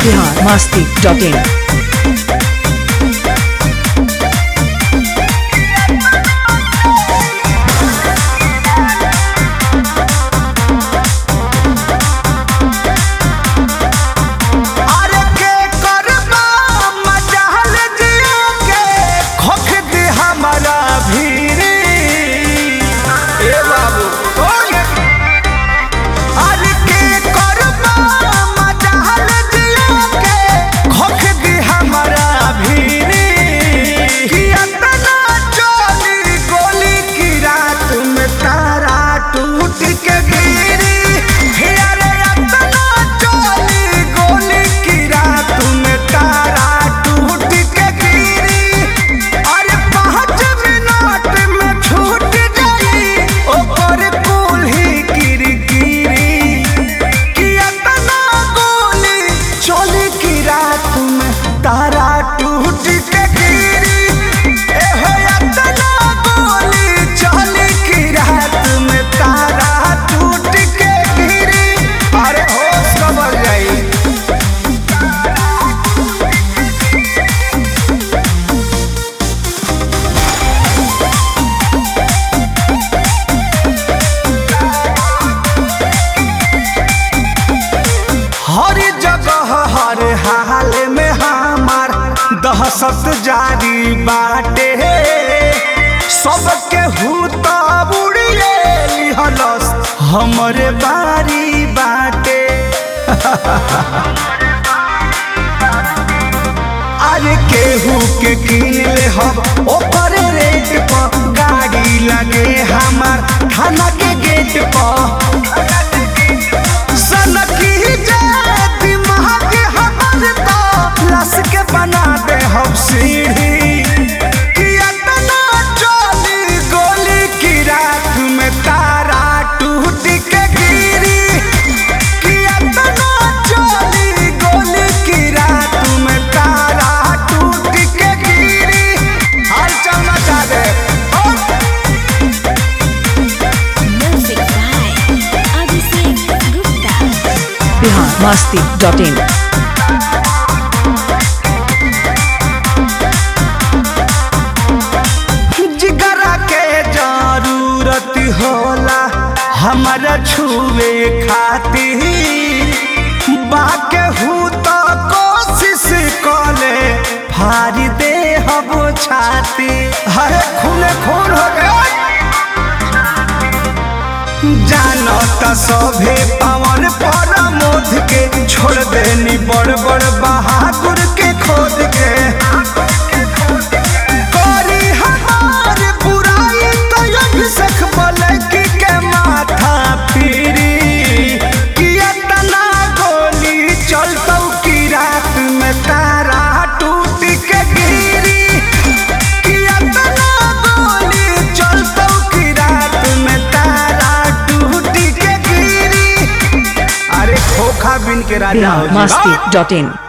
Bihar Masti dot इन अरे के करबा मजाल जियो के खोख दे हमारा भीरी ए बाबू ओए अरे के करबा मजाल जियो के खोख दे हमारा भीरी कि अतना चली गोली की रात में तारा टूट के गिरी हे अरे अतना चली गोली की रात में तारा टूट के गिरी अरे पाँच मिनट में छूट गई ओकर कुल्ही किरकिरी कि अतना गोली चली की रात में तारा टूट के गिरी ए हो अतना गोली चली की रात में तारा टूट के गिरी अरे होश कबर जाई हर जगह हर हाल में हमार दहशत जारी बाटे सबके हूत बुड़िए लिहलस हमरे बारी बाटे अरे केहू के किन ले हम ओकर रेट पर गाड़ी लगे हमार थाना के गेट पर सनकी जाए दिमाग हमर तो लस के बना दे हम सीढ़ी कि अतना चली गोली की रात में तारा टूट के गिरी कि अतना चली गोली की रात में तारा टूट के गिरी हर चलना चाह दे और Music by Abhishek Gupta. Bihar Masti dot in जिगरा के जरूरत होला हमारा छुए खातिर बाके हूँ तो कोशिश कले फारी दे हम छाती हरे खूने खून हो गया जानो त सभे पवन पर मोद के छोड़ देनी बड़ बड़ बहादुर के खोद के करी हमार बुराई तो अभिषेक बलकी के माथा फिरी कि इतना गोली चलतौ की रात में तारा टूट के गिरी कि इतना गोली चलतौ की रात में तारा टूट के गिरी अरे खोखा बिन के राजा हो बिहार जी। मस्ती डॉट इन